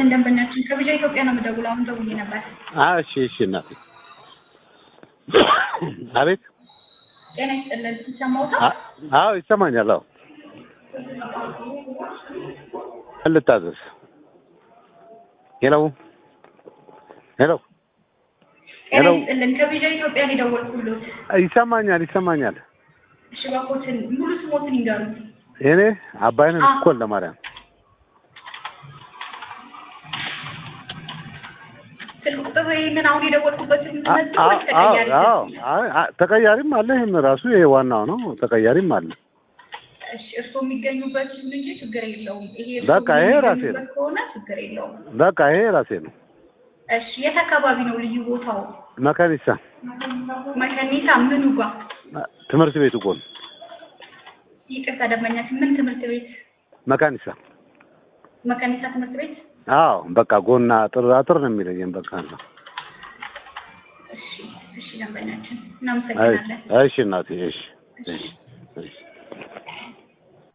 ይስጥልን ደንበኛችን ከብቻ ኢትዮጵያ ነው የምደውለው። አሁን ደውዬ ነበር። አዎ እሺ እሺ እናቴ አቤት ጤና ይስጥልን ይሰማዎታል? አ- አዎ ይሰማኛል አዎ ምን ልታዘዝ ሄሎ ሄሎ ጤና ሄሎ። ይስጥልን ከብቻ ኢትዮጵያ ነው የደወልኩሎት። ይሰማኛል ይሰማኛል እሺ እባክዎትን ሙሉ ስሞትን ይንገሩኝ። እኔ አባይነህ አ- እኮ ለማርያም ስልክ ቁጥር ይህንን አሁን የደወልኩበትን አ- መዝግብ አዎ ወይስ ተቀያሪ አዎ ስልክ? አይ፣ አ- ተቀያሪም አለ ይህም ራሱ ይሄ ዋናው ነው ተቀያሪም አለ እሺ እርስዎ የሚገኙበት ይሁን እንጂ ችግር የለውም። ይሄ እርስዎ በቃ ይሄ ራሴ ነው። የሚገኙበት ከሆነ ችግር የለውም። በቃ ይሄ ራሴ ነው እሺ የት አካባቢ ነው ልዩ ቦታው? መካኒሳ መከኒሳ ምኑ ጋር? ትምህርት ቤቱ ጎን ይቅርታ ደንበኛችን ምን ትምህርት ቤት? መካኒሳ መከኒሳ ትምህርት ቤት። አዎ በቃ ጎና አጥር አጥር ነው የሚለየን በቃ ነው እሺ እሺ ደንበኛችን እሺ እናመሰግናለን። እሺ እናቴ እሺ እሺ